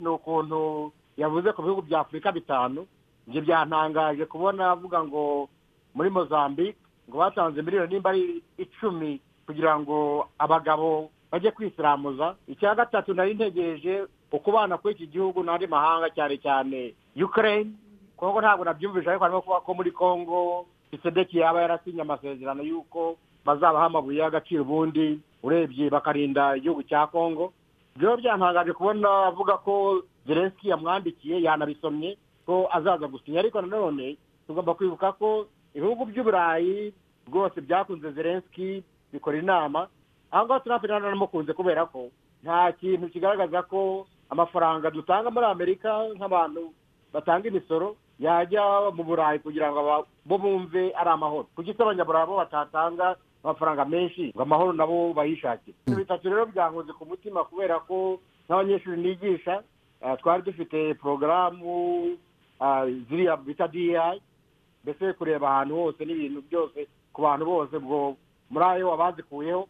ni ukuntu yavuze ku bihugu bya afurika bitanu ibyo byantangaje kubona avuga ngo muri mozambique ngo batanze miliyoni nimba ari icumi kugira ngo abagabo bajye kwisiramuza icya gatatu nari ntegereje ukubana kuri iki gihugu n'andi mahanga cyane cyane ukraine kongo ntabwo nabyumvise ariko harimo kuba ko muri kongo isedeki yaba yarasinye amasezerano y'uko bazabaha amabuye y'agaciro ubundi urebye bakarinda igihugu cya kongo byo byantangaje kubona avuga ko zelenski yamwandikiye yanabisomye ko azaza gusinya ariko nanone tugomba kwibuka ko ibihugu by'uburayi rwose byakunze zelenski bikora inama aha ngaha turi hafi nanamukunze kubera ko nta kintu kigaragaza ko amafaranga dutanga muri amerika nk'abantu batanga imisoro yajya mu burayi kugira ngo bo bumve ari amahoro kuki se abanyaburayi bo batatanga amafaranga menshi ngo amahoro nabo bayishakire ibyo bitatu rero byankoze ku mutima kubera ko n'abanyeshuri nigisha twari dufite porogaramu ziriya bita diyayi mbese kureba ahantu hose n'ibintu byose ku bantu bose ubwo muri ayo abazikuyeho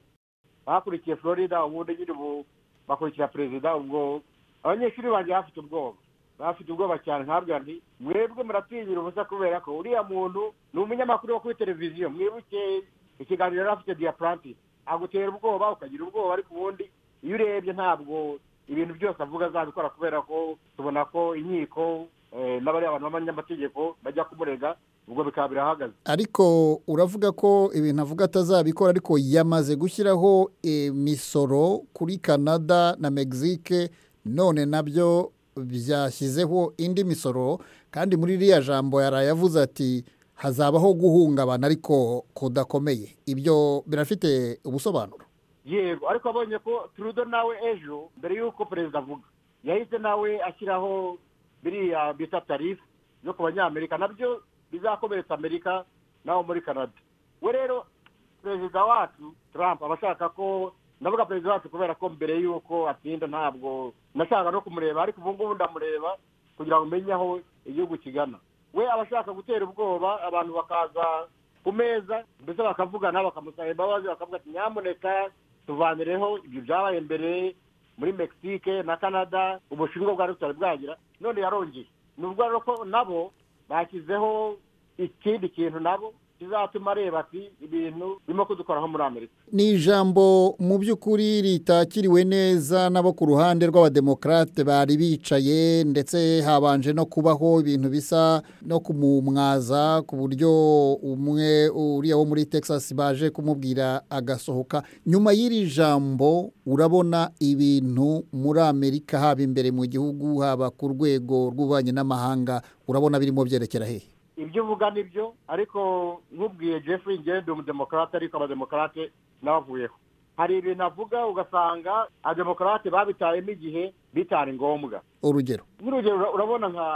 bakurikiye florida ubundi nyine ubu bakurikira perezida ubwo abanyeshuri banjye bafite ubwoba bafite ubwoba cyane ntabwo nti mwebwe muratinyira ubusa kubera ko uriya muntu ni umunyamakuru wo kuri televiziyo mwibuke ikiganiro yari afite diyapuranti agutera ubwoba ukagira ubwoba ariko ubundi iyo urebye ntabwo ibintu byose avuga azabikora kubera ko tubona ko inkiko n'abariya bantu b'abanyamategeko bajya kumurega ubwo bikaba birahagaze ariko uravuga ko ibintu avuga atazabikora ariko yamaze gushyiraho imisoro kuri canada na mexique none nabyo byashyizeho indi misoro kandi muri iriya jambo yaraye avuze ati hazabaho guhungabana ariko kudakomeye ibyo birafite ubusobanuro yego ariko abonye ko turudo nawe ejo mbere y'uko perezida avuga yahise nawe ashyiraho biriya bita tarifu zo ku banyamerika nabyo bizakomeretsa amerika naho muri canada we rero perezida wacu trump aba ashaka ko ndavuga perezida wacu kubera ko mbere y'uko atsinda ntabwo nashaka no kumureba ariko ubu ngubu ndamureba kugira ngo umenye aho igihugu kigana we aba ashaka gutera ubwoba abantu bakaza ku meza mbese bakavugana bakamusaba imbabazi bakavuga ati nyamuneka tuvanireho ibyo byabaye mbere muri mexique na canada ubushinwa bwari butari bwagira none yarongeye nubwo rero ko nabo bashyizeho ikindi kintu nabo kizatuma areba ati ibintu birimo kudukoraho muri amerika ni ijambo mu by'ukuri ritakiriwe neza nabo ku ruhande rw'abademokarate bari bicaye ndetse habanje no kubaho ibintu bisa no kumumwaza ku buryo umwe uriya wo muri texas baje kumubwira agasohoka nyuma y'iri jambo urabona ibintu muri amerika haba imbere mu gihugu haba ku rwego rw'ububanyi n'amahanga urabona birimo byerekera hehe ibyo uvuga ni byo ariko nkubwiye jeffrey ngende umudemokarate ariko abademokarate n'abavuyeho hari ibintu avuga ugasanga abademokarate babitayemo igihe bitari ngombwa urugero nk'urugero urabona nka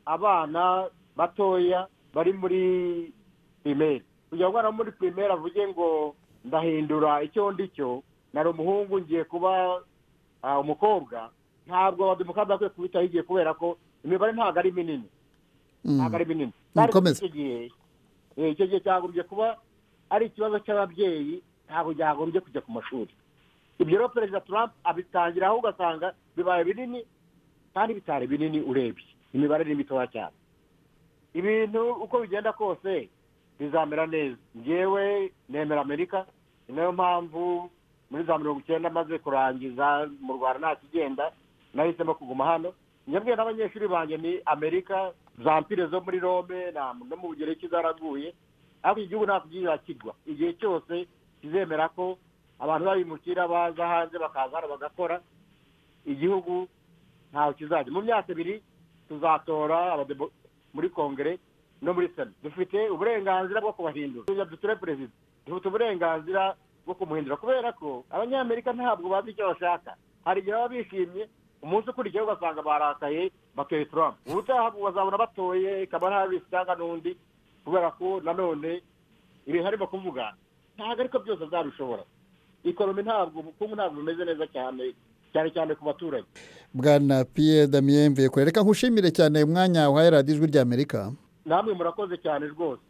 abana batoya bari muri pirimeri kugira ngo umwana wo muri pirimeri avuge ngo ndahindura icyo ndi cyo nari umuhungu ngiye kuba umukobwa ntabwo abademokarate bakwiye kubitaho igihe kubera ko imibare ntabwo ari minini ntabwo ari binini kandi icyo gihe icyo gihe cyagombye kuba ari ikibazo cy'ababyeyi ntabwo byagombye kujya ku mashuri ibyo rero perezida Trump abitangiraho ugasanga bibaye binini kandi bitari binini urebye imibare ni mitoya cyane ibintu uko bigenda kose bizamera neza ngewe nemera amerika ni nayo mpamvu muri za mirongo icyenda amaze kurangiza mu rwanda nta kigenda nahisemo kuguma hano njyabwe n'abanyeshuri banjye ni amerika za mpire zo muri rome no mu bugereki zaraguye ariko igihugu ntabwo kigwa igihe cyose kizemera ko abantu babimukira baza hanze bakaza hano bagakora igihugu ntawe kizajya mu myaka ibiri tuzatora muri kongere no muri sena dufite uburenganzira bwo kubahindura dutore perezida dufite uburenganzira bwo kumuhindura kubera ko abanyamerika ntabwo bazi icyo bashaka hari igihe baba bishimye umunsi ukurikiyeho ugasanga barakaye bakeye turamu ubutaha bazabona batoye kamara harisi cyangwa n'undi kubera ko nanone ibintu arimo kuvuga ntabwo ariko byose azabishobora ikoromi ntabwo ubukungu ntabwo bumeze neza cyane cyane cyane ku baturage bwana piye damiyemve kurereka nkushimire cyane umwanya wa ijwi ry'amerika namwe murakoze cyane rwose